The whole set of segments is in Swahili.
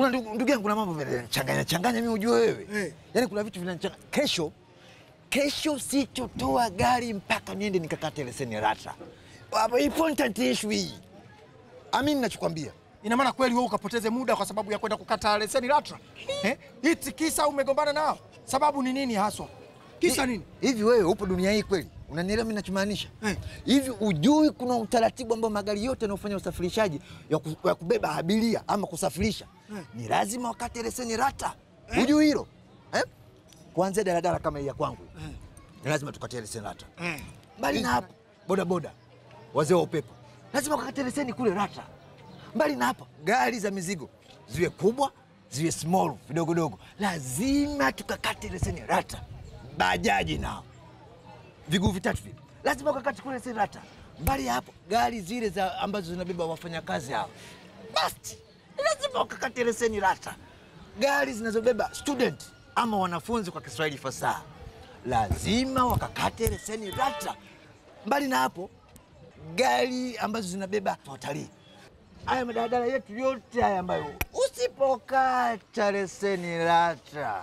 Unajua ndugu ndugu yangu, kuna mambo vinachanganya changanya, mimi ujue wewe Eh. yaani kuna vitu vinachanganya. Kesho kesho sitotoa gari mpaka niende nikakate leseni LATRA. Hapo important issue hii, amini nachokwambia. Ina maana kweli wewe ukapoteze muda kwa sababu ya kwenda kukata leseni LATRA? Eh? Iti kisa umegombana nao? Sababu ni nini haswa? Kisa nini? Hivi wewe upo dunia hii kweli? Unanielewa mimi nachomaanisha? Eh. Hivi ujui kuna utaratibu ambao magari yote yanayofanya usafirishaji ya, ku, ya kubeba abiria ama kusafirisha Eh. ni lazima wakate leseni LATRA. Ujui hilo? Eh? Kuanzia daladala kama hii ya kwangu Eh. ni lazima tukate leseni LATRA. Eh. Mbali na hapo, bodaboda, wazee wa upepo lazima wakate leseni kule LATRA. Mbali na hapo, gari za mizigo ziwe kubwa ziwe small vidogodogo, lazima tukakate leseni LATRA. Bajaji nao viguu vitatu vile lazima wakakate kule leseni LATRA. Mbali ya hapo, gari zile za ambazo zinabeba wafanyakazi hao basi lazima wakakate leseni LATRA. Gari zinazobeba student ama wanafunzi kwa Kiswahili fasaha lazima wakakate leseni LATRA. Mbali na hapo, gari ambazo zinabeba watalii, haya madaladala yetu yote haya ambayo usipokata leseni LATRA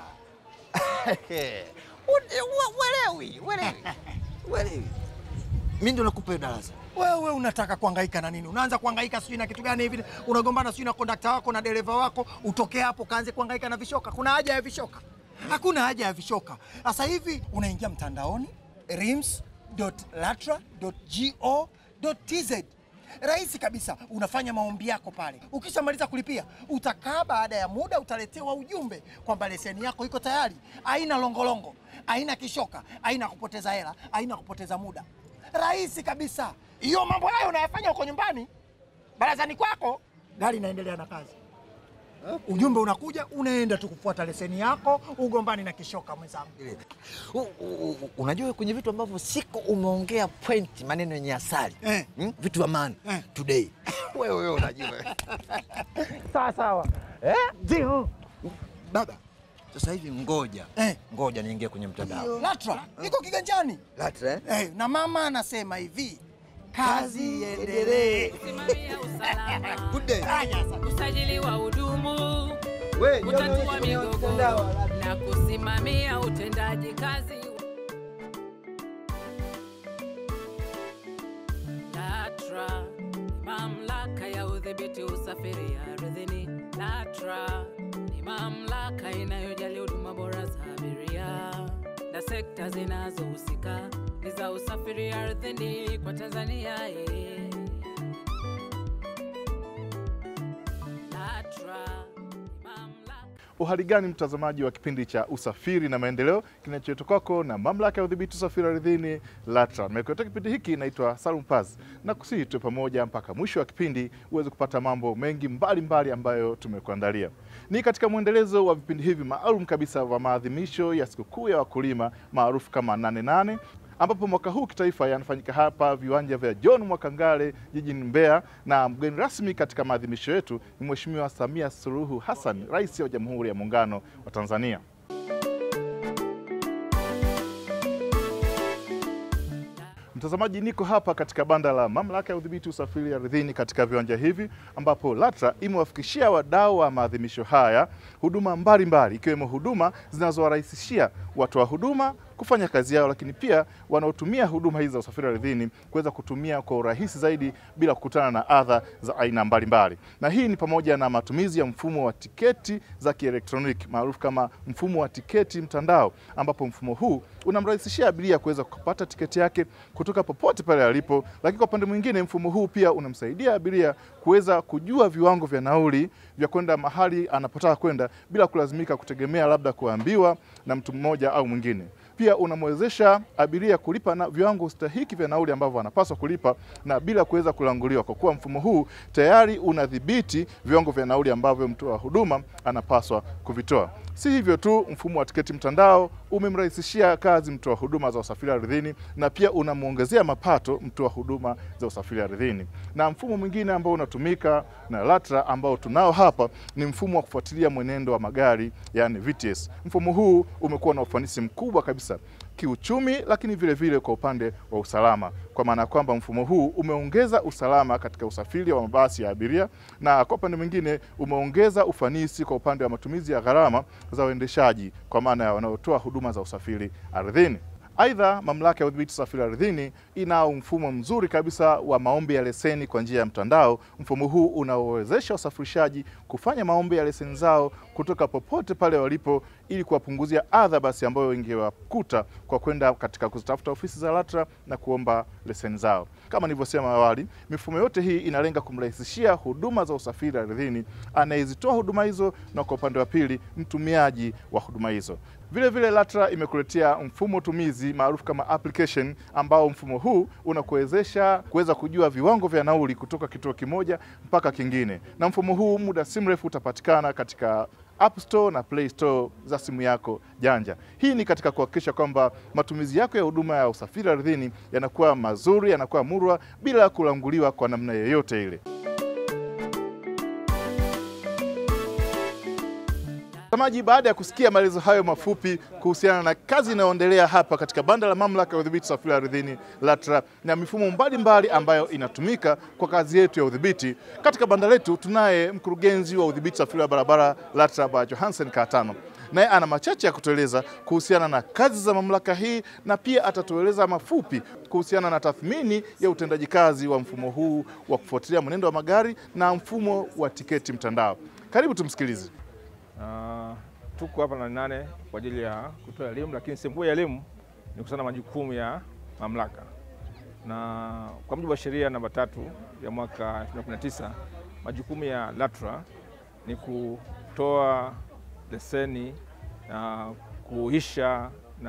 Ute- wa- welewi welewi welewi, mi ndo nakupa hiyo darasa. Wewe unataka kuhangaika na nini? Unaanza kuhangaika sijui na kitu gani hivi, unagombana sijui na kondakta wako na dereva wako, utoke hapo kaanze kuhangaika na vishoka. Kuna haja ya vishoka? Hakuna haja ya vishoka. Sasa hivi unaingia mtandaoni rims.latra.go.tz rahisi kabisa, unafanya maombi yako pale. Ukishamaliza kulipia, utakaa, baada ya muda utaletewa ujumbe kwamba leseni yako iko tayari. Haina longolongo, haina kishoka, haina kupoteza hela, haina kupoteza muda rahisi kabisa. Hiyo mambo hayo unayafanya huko nyumbani, barazani kwako, gari inaendelea na kazi. Ujumbe unakuja, unaenda tu kufuata leseni yako, ugombani na kishoka mwenzangu. U- u- u- Unajua kwenye vitu ambavyo siko umeongea point maneno yenye asali Eh. hmm? vitu vya maana Eh. today wewe wewe unajua Sawa sawa. eh? Ndio baba, sasa hivi ngoja Eh. ngoja niingie kwenye mtandao LATRA iko kiganjani LATRA eh? eh, na mama anasema hivi, kazi iendelee. Kusimamia usalama, Good day. Haya sasa. usajili wa hudumu, Wewe, kutatua migogoro na kusimamia utendaji kazi. LATRA ni mamlaka ya udhibiti usafiri ardhini. LATRA ni mamlaka inayojali huduma bora za abiria na sekta zinazohusika ni za usafiri ardhini kwa Tanzania. eh. LATRA ni mamlaka Uhali gani mtazamaji wa kipindi cha usafiri na maendeleo kinacholetwa kwako na mamlaka ya udhibiti usafiri ardhini LATRA. Nimekuletea kipindi hiki, naitwa Salum Paz na kusihi tuwe pamoja mpaka mwisho wa kipindi uweze kupata mambo mengi mbalimbali mbali ambayo tumekuandalia. Ni katika mwendelezo wa vipindi hivi maalum kabisa vya maadhimisho ya sikukuu ya wakulima maarufu kama nane nane ambapo mwaka huu kitaifa yanafanyika hapa viwanja vya John Mwakangale jijini Mbeya, na mgeni rasmi katika maadhimisho yetu ni Mheshimiwa Samia Suluhu Hassan, Rais wa Jamhuri ya Muungano wa Tanzania. Mtazamaji, niko hapa katika banda la mamlaka ya udhibiti usafiri ardhini katika viwanja hivi ambapo LATRA imewafikishia wadau wa maadhimisho haya huduma mbalimbali ikiwemo huduma zinazowarahisishia watoa huduma kufanya kazi yao, lakini pia wanaotumia huduma hizi za usafiri ardhini kuweza kutumia kwa urahisi zaidi bila kukutana na adha za aina mbalimbali. Na hii ni pamoja na matumizi ya mfumo wa tiketi za kielektroniki maarufu kama mfumo wa tiketi mtandao, ambapo mfumo huu unamrahisishia abiria kuweza kupata tiketi yake kutoka popote pale alipo, lakini kwa upande mwingine mfumo huu pia unamsaidia abiria kuweza kujua viwango vya nauli vya kwenda mahali anapotaka kwenda bila kulazimika kutegemea labda kuambiwa na mtu mmoja au mwingine. Pia unamwezesha abiria kulipa na viwango stahiki vya nauli ambavyo anapaswa kulipa na bila kuweza kulanguliwa, kwa kuwa mfumo huu tayari unadhibiti viwango vya nauli ambavyo mtoa huduma anapaswa kuvitoa. Si hivyo tu, mfumo wa tiketi mtandao umemrahisishia kazi mtoa huduma za usafiri ardhini na pia unamwongezea mapato mtoa huduma za usafiri ardhini. Na mfumo mwingine ambao unatumika na LATRA ambao tunao hapa ni mfumo wa kufuatilia mwenendo wa magari, yani VTS. Mfumo huu umekuwa na ufanisi mkubwa kabisa fursa kiuchumi, lakini vile vile kwa upande wa usalama, kwa maana ya kwamba mfumo huu umeongeza usalama katika usafiri wa mabasi ya abiria, na kwa upande mwingine umeongeza ufanisi kwa upande wa matumizi ya gharama za uendeshaji, kwa maana ya wanaotoa huduma za usafiri ardhini. Aidha, mamlaka ya udhibiti usafiri ardhini inao mfumo mzuri kabisa wa maombi ya leseni kwa njia ya mtandao. Mfumo huu unaowezesha wasafirishaji kufanya maombi ya leseni zao kutoka popote pale walipo, ili kuwapunguzia adha basi ambayo ingewakuta kwa kwenda katika kuzitafuta ofisi za LATRA na kuomba leseni zao. Kama nilivyosema awali, mifumo yote hii inalenga kumrahisishia huduma za usafiri ardhini anayezitoa huduma hizo, na kwa upande wa pili mtumiaji wa huduma hizo. Vile vile LATRA imekuletea mfumo tumizi maarufu kama application, ambao mfumo huu unakuwezesha kuweza kujua viwango vya nauli kutoka kituo kimoja mpaka kingine, na mfumo huu muda si mrefu utapatikana katika App Store na Play Store za simu yako janja. Hii ni katika kuhakikisha kwamba matumizi yako ya huduma ya usafiri ardhini yanakuwa mazuri, yanakuwa murwa bila kulanguliwa kwa namna yoyote ile. Mtazamaji, baada ya kusikia maelezo hayo mafupi kuhusiana na kazi inayoendelea hapa katika banda la mamlaka ya udhibiti usafiri ardhini LATRA na mifumo mbalimbali ambayo inatumika kwa kazi yetu ya udhibiti katika banda letu, tunaye mkurugenzi wa udhibiti usafiri wa barabara LATRA Bwana Johansen Katano, naye ana machache ya kutueleza kuhusiana na kazi za mamlaka hii na pia atatueleza mafupi kuhusiana na tathmini ya utendaji kazi wa mfumo huu wa kufuatilia mwenendo wa magari na mfumo wa tiketi mtandao. Karibu tumsikilize. Uh, tuko hapa na nane kwa ajili ya kutoa elimu, lakini sehemu kubwa ya elimu ni kuhusiana na majukumu ya mamlaka, na kwa mujibu wa sheria namba tatu ya mwaka 2019 majukumu ya LATRA ni kutoa leseni na kuisha na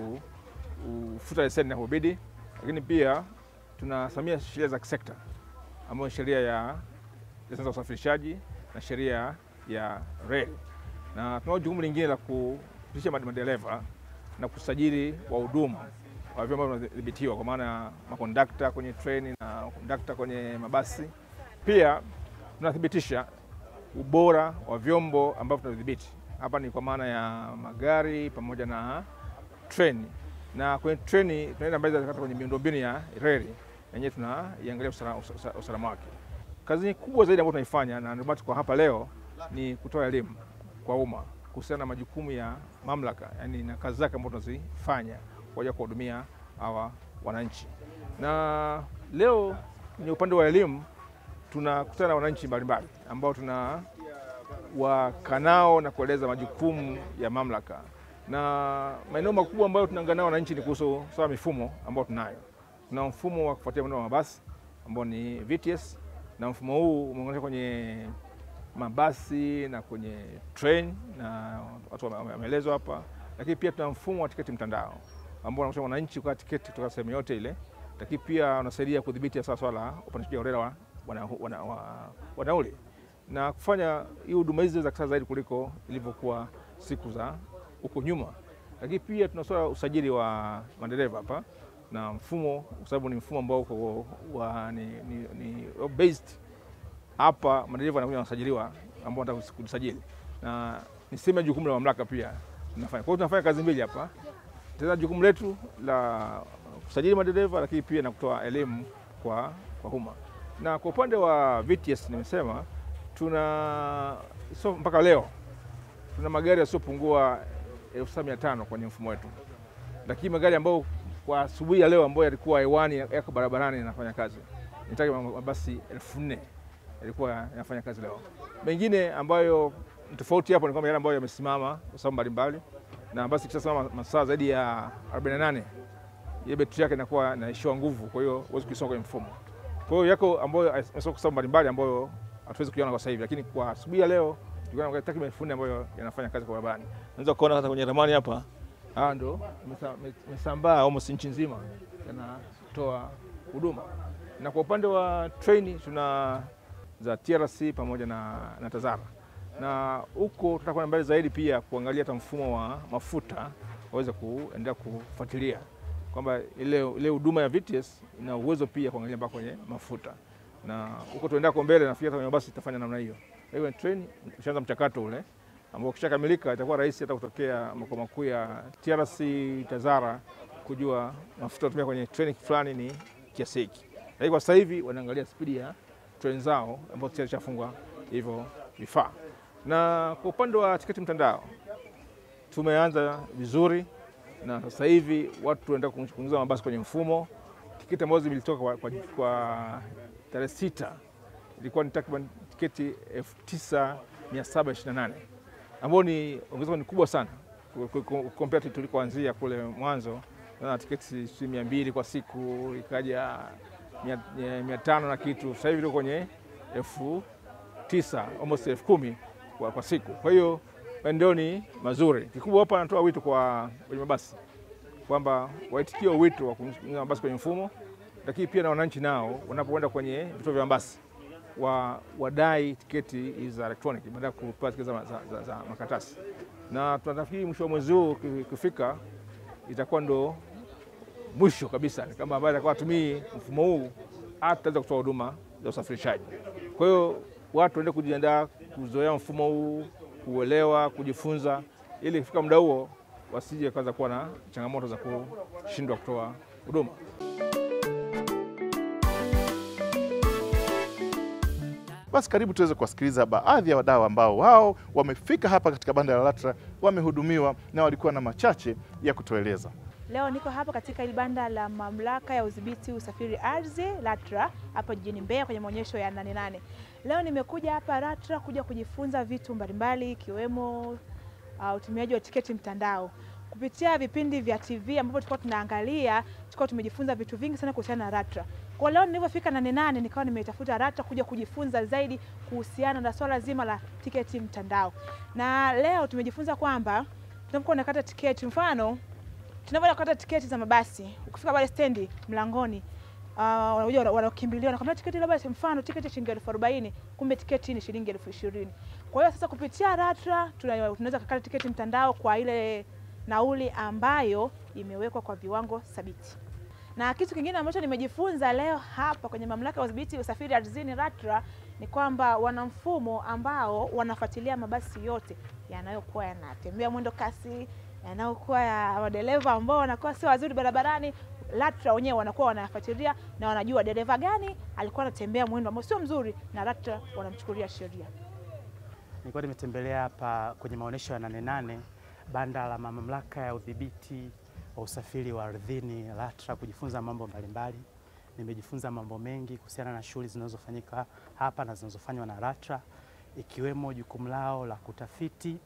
kufuta leseni inapobidi, lakini pia tunasimamia sheria za kisekta ambayo ni sheria ya leseni za usafirishaji na sheria ya reli na tunao jukumu lingine la kupisha madereva na kusajili wahudumu wa vyombo vinavyodhibitiwa kwa maana ya makondakta kwenye treni na kondakta kwenye mabasi. Pia tunathibitisha ubora wa vyombo ambavyo tunadhibiti. Hapa ni kwa maana ya magari pamoja na treni, na kwenye treni tunaenda mbele hata kwenye miundombinu ya reli yenyewe tunaiangalia usalama, usalama wake. Kazi kubwa zaidi ambayo tunaifanya na ndio maana tuko hapa leo ni kutoa elimu kwa umma kuhusiana na majukumu ya mamlaka, yani na kazi zake ambazo tunazifanya kwa ajili ya kuwahudumia hawa wananchi. Na leo kwenye upande wa elimu tunakutana na wananchi mbalimbali ambao tuna wakanao na kueleza majukumu ya mamlaka, na maeneo makubwa ambayo tunaangaa nao wananchi ni kuhusu sawa mifumo ambayo tunayo. Tuna mfumo wa kufuatia mwendo wa mabasi ambao ni VTS, na mfumo huu umeunganishwa kwenye mabasi na kwenye train na watu wameelezwa hapa, lakini pia tuna mfumo wa tiketi mtandao ambao unakusha wananchi kwa tiketi kutoka sehemu yote ile, lakini pia unasaidia kudhibiti sawa swala la upandishaji holela wa, wana, wana, wa, wa nauli na kufanya hii huduma hizi za kisasa zaidi kuliko ilivyokuwa siku za huko nyuma. Lakini pia tuna swala usajili wa madereva hapa na mfumo, kwa sababu ni mfumo ambao uko wa ni, ni, ni based hapa madereva wanakuja wanasajiliwa ambao wanataka kujisajili, na ni sehemu ya jukumu la mamlaka pia tunafanya. Kwa hiyo tunafanya kazi mbili hapa, tena jukumu letu la kusajili madereva, lakini pia na kutoa elimu kwa, kwa umma. Na kwa upande wa VTS nimesema tuna so, mpaka leo tuna magari yasiyopungua elfu saba mia tano kwenye mfumo wetu, lakini magari ambayo kwa asubuhi ya leo ambayo yalikuwa hewani yako barabarani yanafanya kazi ni takriban mabasi elfu nne yalikuwa yanafanya kazi leo. Mengine ambayo tofauti hapo ni kwamba yale ambayo yamesimama kwa sababu mbalimbali, na basi kishasimama masaa zaidi ya 48 ile betri yake inakuwa inaishiwa nguvu, kwa hiyo huwezi kuisonga kwenye mfumo. Kwa hiyo yako ambayo yamesimama kwa sababu mbalimbali ambayo hatuwezi kuiona kwa sasa hivi, lakini kwa asubuhi ya leo tulikuwa na takriban elfu nne ambayo yanafanya kazi kwa barabarani. Unaweza kuona hata kwenye ramani hapa, haya ndo imesambaa almost nchi nzima, yanatoa huduma. Na kwa upande wa treni tuna za TRC pamoja na, na TAZARA na huko tutakwenda mbele zaidi pia kuangalia hata mfumo wa mafuta waweze kuendelea kufuatilia kwamba ile ile huduma ya VTS ina uwezo pia kuangalia mpaka kwenye mafuta, na huko tuendelea kwa mbele, nafikiri hata kwenye basi tutafanya namna hiyo. Kwa hiyo treni ushaanza mchakato ule ambao ukishakamilika itakuwa rahisi hata kutokea makao makuu ya TRC Tazara kujua mafuta kutumia kwenye treni fulani ni kiasi hiki. Lakini kwa sasa hivi wanaangalia spidi ya treni zao ambazo tayari shafungwa hivyo vifaa. Na kwa upande wa tiketi mtandao tumeanza vizuri, na sasa hivi watu wanaenda kuingiza mabasi kwenye mfumo. Tiketi ambazo zilitoka kwa, kwa, kwa tarehe sita ilikuwa ni takriban tiketi 9728 ambao ni ongezeko ni kubwa sana kompea tulikoanzia kule mwanzo na tiketi si mia mbili kwa siku ikaja mia, mia tano na kitu, sasa hivi liko kwenye elfu tisa almost elfu kumi kwa, kwa siku. Kwa hiyo maendeleo ni mazuri. Kikubwa hapa anatoa wito kwa wenye mabasi kwamba waitikie wito wa kuingiza mabasi kwenye mfumo, lakini pia na wananchi nao wanapoenda kwenye vituo vya mabasi wa wadai tiketi za electronic baada ya kupata tiketi za, za, za, za makaratasi, na tunafikiri mwisho wa mwezi huu ukifika itakuwa ndo mwisho kabisa, kama ambaye atakuwa atumii mfumo huu hataweza kutoa huduma za usafirishaji. Kwa hiyo watu waende kujiandaa kuzoea mfumo huu, kuelewa, kujifunza, ili ikifika muda huo wasije kaanza kuwa na changamoto za kushindwa kutoa huduma. Basi karibu tuweze kuwasikiliza baadhi ya wadau ambao wao wamefika hapa katika banda la LATRA, wamehudumiwa na walikuwa na machache ya kutueleza. Leo niko hapa katika hili banda la mamlaka ya udhibiti usafiri ardhi LATRA hapa jijini Mbeya kwenye maonyesho ya Nane Nane. Leo nimekuja hapa LATRA kuja kujifunza vitu mbalimbali ikiwemo uh, utumiaji wa tiketi mtandao kupitia vipindi vya TV ambavyo tulikuwa tunaangalia, tulikuwa tumejifunza vitu vingi sana kuhusiana na LATRA. Kwa leo nilivyofika Nane Nane nikawa nimetafuta LATRA kuja kujifunza zaidi kuhusiana na swala zima la tiketi mtandao, na leo tumejifunza kwamba tunapokuwa unakata tiketi, mfano tunavyoenda kukata tiketi za mabasi, ukifika pale stendi mlangoni, uh, wanakuja wanakimbilia wanakwambia tiketi labda mfano tiketi shilingi elfu arobaini kumbe tiketi ni shilingi elfu ishirini Kwa hiyo sasa kupitia LATRA tunaweza kukata tiketi mtandao kwa ile nauli ambayo imewekwa kwa viwango thabiti. Na kitu kingine ambacho nimejifunza leo hapa kwenye mamlaka ya udhibiti usafiri ardhini LATRA ni kwamba wana mfumo ambao wanafuatilia mabasi yote yanayokuwa yanatembea mwendo kasi yanayokuwa ya madereva ambao wanakuwa sio wazuri barabarani. LATRA wenyewe wanakuwa wanayafuatilia na wanajua dereva gani alikuwa anatembea mwendo ambao sio mzuri, na LATRA wanamchukulia sheria. Nilikuwa nimetembelea hapa kwenye maonyesho ya Nane Nane, banda la mamlaka ya udhibiti wa usafiri wa ardhini LATRA, kujifunza mambo mbalimbali. Nimejifunza mambo mengi kuhusiana na shughuli zinazofanyika hapa na zinazofanywa na LATRA, ikiwemo jukumu lao la kutafiti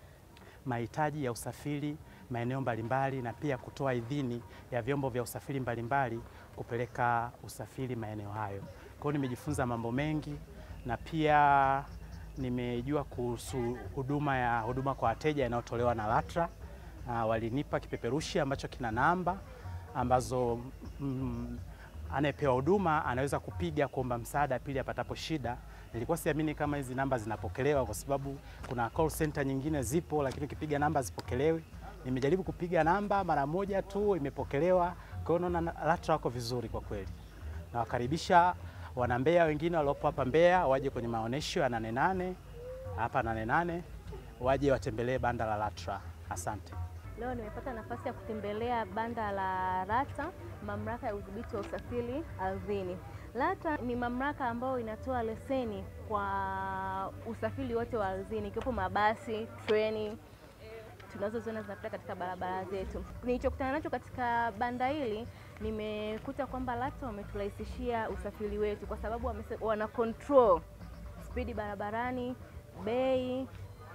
mahitaji ya usafiri maeneo mbalimbali na pia kutoa idhini ya vyombo vya usafiri mbalimbali kupeleka usafiri maeneo hayo. Kwa hiyo nimejifunza mambo mengi na pia nimejua kuhusu huduma ya huduma kwa wateja inayotolewa na LATRA. Uh, walinipa kipeperushi ambacho kina namba ambazo mm, anayepewa huduma anaweza kupiga kuomba msaada pili apatapo shida. Nilikuwa siamini kama hizi namba zinapokelewa, kwa sababu kuna call center nyingine zipo, lakini ukipiga namba zipokelewi. Nimejaribu kupiga namba mara moja tu imepokelewa. Kwa hiyo naona LATRA wako vizuri kwa kweli. Nawakaribisha wana Mbeya wengine waliopo hapa Mbeya waje kwenye maonyesho ya Nane Nane hapa Nane Nane, waje watembelee banda la LATRA. Asante. Leo nimepata nafasi ya kutembelea banda la LATRA, mamlaka ya udhibiti wa usafiri ardhini. LATRA ni mamlaka ambayo inatoa leseni kwa usafiri wote wa ardhini, ikiwepo mabasi, treni tunazoziona zinapita katika barabara zetu. Nilichokutana nacho katika banda hili, nimekuta kwamba LATRA wameturahisishia usafiri wetu, kwa sababu wamese, wana control spidi barabarani, bei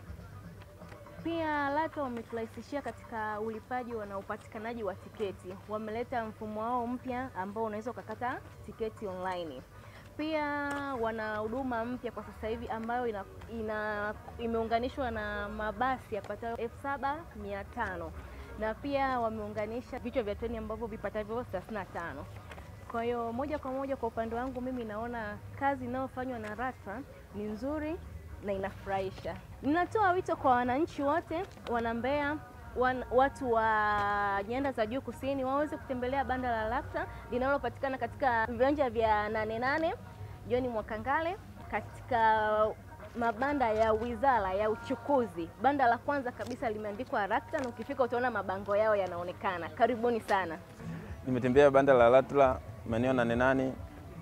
pia LATRA wameturahisishia katika ulipaji na upatikanaji wa tiketi. Wameleta mfumo wao mpya ambao unaweza ukakata tiketi online. Pia wana huduma mpya kwa sasa hivi ambayo ina, ina, imeunganishwa na mabasi yapatayo elfu saba mia tano na pia wameunganisha vichwa vya treni ambavyo vipatavyo 35. Kwa hiyo moja kwa moja kwa upande wangu mimi naona kazi inayofanywa na LATRA ni nzuri na inafurahisha. Ninatoa wito kwa wananchi wote wana Mbeya, wan, watu wa nyanda za juu kusini waweze kutembelea banda la LATRA linalopatikana katika viwanja vya Nane Nane John Mwakangale katika mabanda ya Wizara ya Uchukuzi. Banda la kwanza kabisa limeandikwa LATRA na ukifika utaona mabango yao yanaonekana. Karibuni sana. Nimetembea banda la LATRA maeneo nane nane.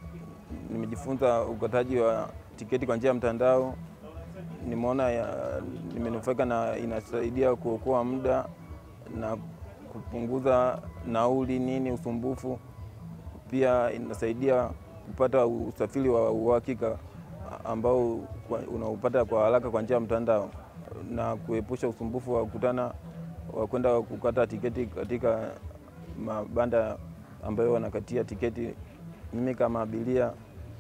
Nimejifunza ukataji wa tiketi kwa njia ya mtandao. Nimeona ya- nimenufaika na inasaidia kuokoa muda na kupunguza nauli nini, usumbufu. Pia inasaidia kupata usafiri wa uhakika ambao kwa- unaupata kwa haraka kwa njia ya mtandao na kuepusha usumbufu wa kukutana wa kwenda kukata tiketi katika mabanda ambayo wanakatia tiketi. Mimi kama abiria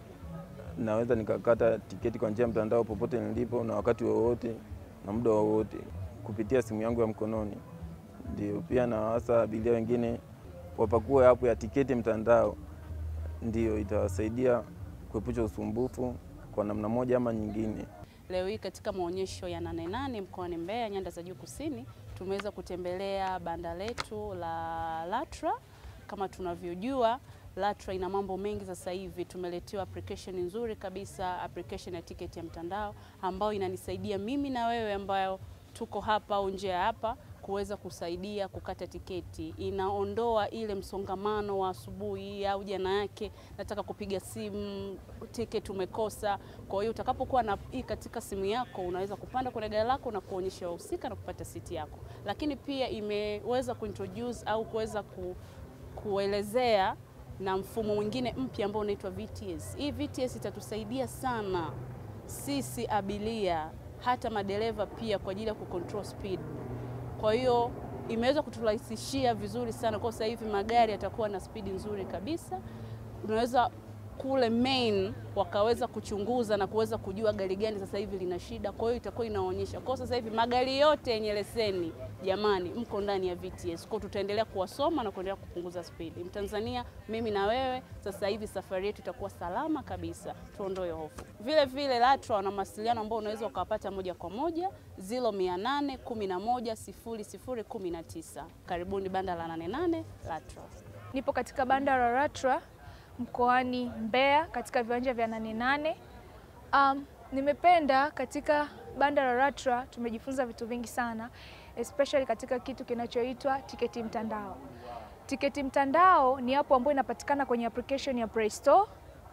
naweza nikakata tiketi kwa njia ya mtandao popote nilipo na wakati wowote na muda wowote kupitia simu yangu ya mkononi. Ndio pia na hasa abiria wengine wapakue app ya tiketi mtandao, ndio itawasaidia kuepusha usumbufu kwa namna moja ama nyingine. Leo hii katika maonyesho ya Nane Nane mkoani Mbeya, nyanda za juu kusini, tumeweza kutembelea banda letu la LATRA. Kama tunavyojua LATRA ina mambo mengi sasa hivi. Tumeletewa application nzuri kabisa, application ya tiketi ya mtandao ambayo inanisaidia mimi na wewe ambayo tuko hapa au nje ya hapa kuweza kusaidia kukata tiketi. Inaondoa ile msongamano wa asubuhi au jana yake, nataka kupiga simu, tiketi umekosa. Kwa hiyo utakapokuwa na hii katika simu yako, unaweza kupanda kwenye gari lako na kuonyesha wahusika na kupata siti yako. Lakini pia imeweza kuintroduce au kuweza ku, kuelezea na mfumo mwingine mpya ambao unaitwa VTS. Hii VTS itatusaidia sana sisi abiria, hata madereva pia kwa ajili ya kucontrol speed. Kwa hiyo imeweza kuturahisishia vizuri sana. Kwa sasa hivi magari yatakuwa na spidi nzuri kabisa. Unaweza kule main wakaweza kuchunguza na kuweza kujua gari gani sasa hivi lina shida, kwa hiyo itakuwa inaonyesha. Kwa hiyo sasa hivi magari yote yenye leseni, jamani, mko ndani ya VTS. Kwa hiyo tutaendelea kuwasoma na kuendelea kupunguza spidi. Mtanzania, mimi na wewe, sasa hivi safari yetu itakuwa salama kabisa, tuondoe hofu. Vile vile LATRA wana mawasiliano ambao unaweza ukawapata moja kwa moja 0800 11 00 19. Karibuni banda la 88 LATRA. Nipo katika banda la LATRA mkoani Mbeya katika viwanja vya Nane Nane. Um, nimependa katika banda la LATRA tumejifunza vitu vingi sana especially katika kitu kinachoitwa tiketi mtandao. Tiketi mtandao ni hapo ambayo inapatikana kwenye application ya Play Store.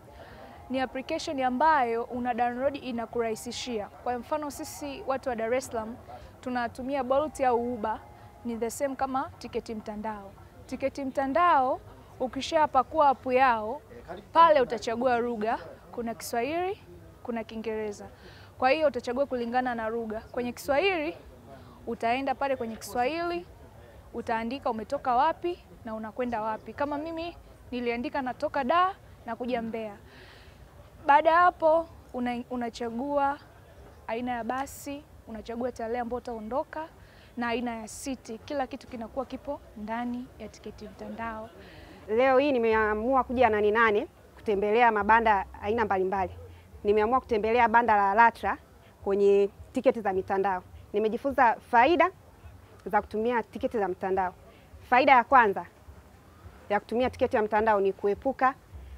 Ni application ambayo una download inakurahisishia. Kwa mfano sisi watu wa Dar es Salaam tunatumia Bolt au Uber, ni the same kama tiketi mtandao. Tiketi mtandao ukishapakua app yao pale utachagua lugha, kuna Kiswahili, kuna Kiingereza. Kwa hiyo utachagua kulingana na lugha. Kwenye Kiswahili utaenda pale kwenye Kiswahili, utaandika umetoka wapi na unakwenda wapi. Kama mimi niliandika natoka Dar na kuja Mbeya. Baada ya hapo una, unachagua aina ya basi, unachagua tarehe ambayo utaondoka na aina ya siti. Kila kitu kinakuwa kipo ndani ya tiketi mtandao. Leo hii nimeamua kuja Nane Nane kutembelea mabanda aina mbalimbali. Nimeamua kutembelea banda la LATRA kwenye tiketi za mitandao. Nimejifunza faida za kutumia tiketi za mtandao. Faida ya kwanza ya kutumia tiketi ya mtandao ni kuepuka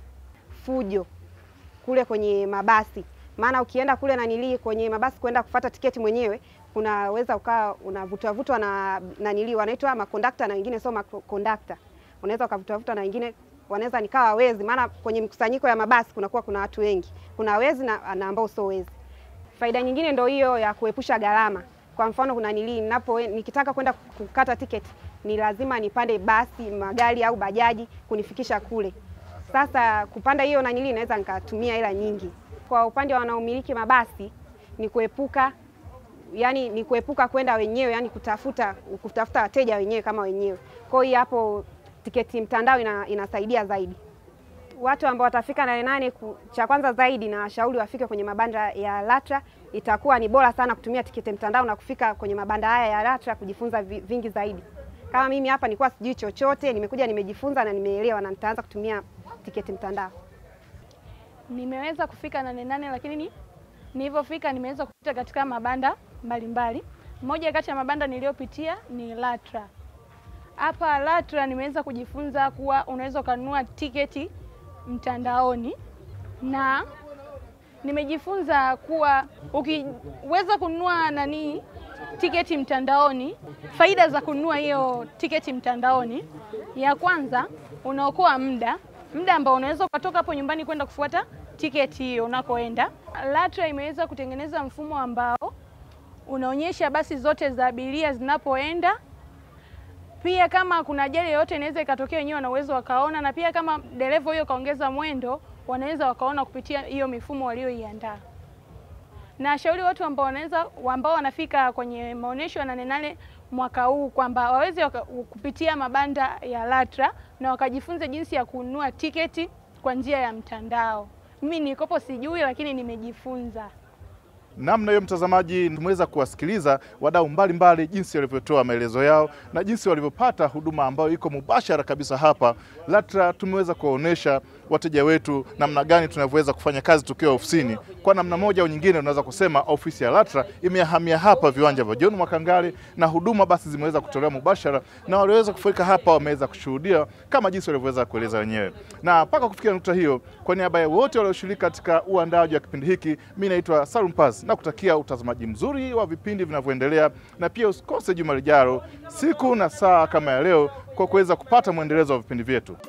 fujo kule kwenye mabasi, maana ukienda kule nanilii kwenye mabasi kwenda kufata tiketi mwenyewe unaweza ukawa unavutwa vutwa na nanilii wanaitwa makondakta na wengine sio makondakta unaweza ukavutavutwa na wengine wanaweza nikawa wezi, maana kwenye mkusanyiko ya mabasi kunakuwa kuna watu wengi, kuna wezi na, na ambao sio wezi. Faida nyingine ndio hiyo ya kuepusha gharama. Kwa mfano kuna nili ninapo nikitaka kwenda kukata tiketi ni lazima nipande basi, magari au bajaji kunifikisha kule. Sasa kupanda hiyo nanili naweza nikatumia hela nyingi. Kwa upande wa wanaomiliki mabasi ni kuepuka yani ni kuepuka kwenda wenyewe, yani kutafuta kutafuta wateja wenyewe kama wenyewe. Kwa hiyo hapo tiketi mtandao ina, inasaidia zaidi. Watu ambao watafika Nane Nane, cha kwanza zaidi na washauri wafike kwenye mabanda ya LATRA. Itakuwa ni bora sana kutumia tiketi mtandao na kufika kwenye mabanda haya ya LATRA kujifunza vingi zaidi. Kama mimi hapa nilikuwa sijui chochote, nimekuja nimejifunza na nimeelewa na nitaanza kutumia tiketi mtandao. Nimeweza kufika Nane Nane, lakini nilivyofika nimeweza kupita katika mabanda mbalimbali. Moja kati ya mabanda niliyopitia ni LATRA. Hapa LATRA nimeweza kujifunza kuwa unaweza ukanunua tiketi mtandaoni na Nimejifunza kuwa ukiweza kununua nani tiketi mtandaoni, faida za kununua hiyo tiketi mtandaoni, ya kwanza unaokoa muda, muda ambao unaweza ukatoka hapo nyumbani kwenda kufuata tiketi hiyo unakoenda. LATRA imeweza kutengeneza mfumo ambao unaonyesha basi zote za abiria zinapoenda. Pia kama kuna ajali yoyote inaweza ikatokea, wenyewe wana uwezo wakaona, na pia kama dereva huyo kaongeza mwendo, wanaweza wakaona kupitia hiyo mifumo walioiandaa. Na shauri watu ambao wanaweza ambao wanafika kwenye maonyesho ya Nane Nane mwaka huu kwamba waweze waka, kupitia mabanda ya LATRA na wakajifunza jinsi ya kununua tiketi kwa njia ya mtandao. Mimi nilikopo sijui, lakini nimejifunza. Namna hiyo, mtazamaji, tumeweza kuwasikiliza wadau mbalimbali jinsi walivyotoa maelezo yao na jinsi walivyopata huduma ambayo iko mubashara kabisa hapa LATRA. Tumeweza kuwaonyesha wateja wetu namna gani tunavyoweza kufanya kazi tukiwa ofisini. Kwa namna moja au nyingine, unaweza kusema ofisi ya LATRA imehamia hapa viwanja vya John Mwakangale na huduma basi zimeweza kutolewa mubashara, na walioweza kufika hapa wameweza kushuhudia kama jinsi walivyoweza kueleza wenyewe. Na mpaka kufikia nukta hiyo, kwa niaba ya wote walioshiriki katika uandaaji wa kipindi hiki, mimi naitwa Salum Paz na kutakia utazamaji mzuri wa vipindi vinavyoendelea, na pia usikose juma lijalo siku na saa kama ya leo kwa kuweza kupata mwendelezo wa vipindi vyetu.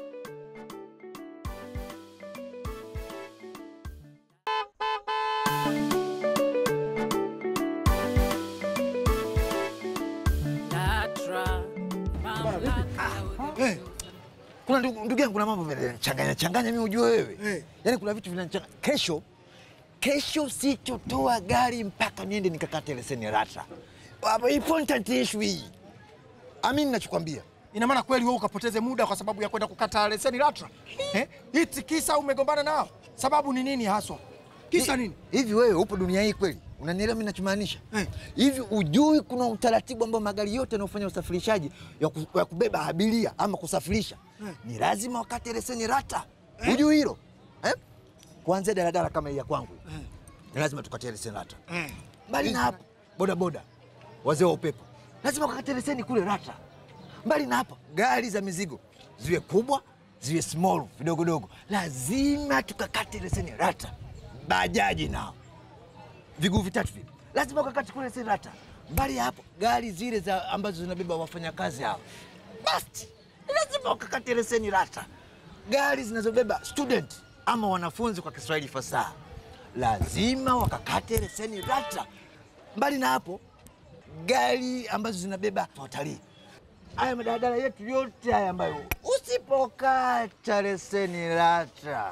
LATRA, mamlaka Hey, kuna ndugu ndugu yangu, kuna mambo vinachanganya changanya, mimi ujue wewe yaani kuna vitu vinachanganya. Kesho kesho sitotoa gari mpaka niende nikakate leseni LATRA. Hapo important issue hii, amini nachokwambia. Ina maana kweli wewe ukapoteze muda kwa sababu ya kwenda kukata leseni LATRA? Eh? Iti kisa umegombana nao? Sababu ni nini haswa? Kisa nini? Hivi wewe upo dunia hii kweli? Unanielewa mimi ninachomaanisha? Hivi ujui kuna utaratibu ambao magari yote yanayofanya usafirishaji ya, ku, ya kubeba abiria ama kusafirisha ni lazima wakate leseni LATRA. Ujui hilo? Eh? Kuanzia daladala kama hii ya kwangu ni lazima tukatie leseni LATRA. Mbali na hapo, bodaboda, wazee wa upepo lazima wakate leseni kule LATRA. Mbali na hapo, gari za mizigo ziwe kubwa ziwe small vidogodogo, lazima tukakate leseni LATRA. Bajaji nao viguu vitatu vile lazima ukakate kule leseni LATRA. Mbali ya hapo, gari zile za ambazo zinabeba wafanyakazi hao basi lazima wakakate leseni LATRA. Gari zinazobeba student ama wanafunzi kwa Kiswahili fasaha lazima wakakate leseni LATRA. Mbali na hapo, gari ambazo zinabeba watalii, haya madaladala yetu yote haya ambayo usipokata leseni LATRA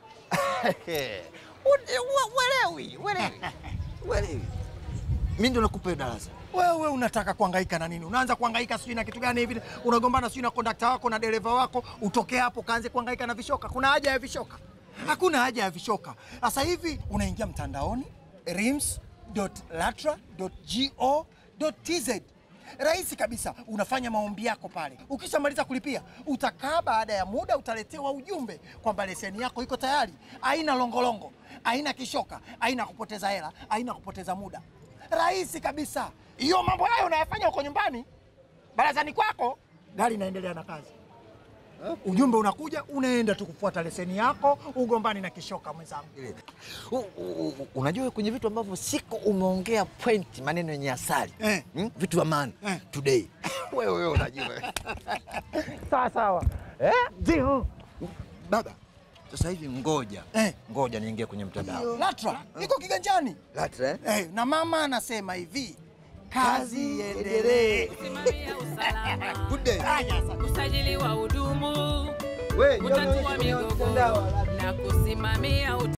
welewi welewi welewi, mi ndo nakupa hiyo darasa. Wewe unataka kuhangaika na nini? Unaanza kuhangaika sijui na kitu gani hivi, unagombana sijui na kondakta wako na dereva wako, utoke hapo kaanze kuhangaika na vishoka. Kuna haja ya vishoka? Hakuna haja ya vishoka. Sasa hivi unaingia mtandaoni rims.latra.go.tz Rahisi kabisa, unafanya maombi yako pale. Ukishamaliza kulipia, utakaa, baada ya muda utaletewa ujumbe kwamba leseni yako iko tayari. Haina longolongo, haina kishoka, haina kupoteza hela, haina kupoteza muda. Rahisi kabisa. Hiyo mambo hayo unayafanya huko nyumbani, barazani kwako, gari inaendelea na kazi. Ujumbe unakuja, unaenda tu kufuata leseni yako, ugombani na kishoka mwenzangu. U- u- u- Unajua kwenye vitu ambavyo siko umeongea point, maneno yenye asali eh. hmm? vitu vya maana today wewe wewe unajua sawa sawa eh? Ndio baba, sasa hivi ngoja eh. ngoja niingie kwenye mtandao LATRA iko kiganjani. LATRA eh? Eh, na mama anasema hivi, kazi iendelee. Good day. usajili wa hudumu, We, kutatua migogoro na kusimamia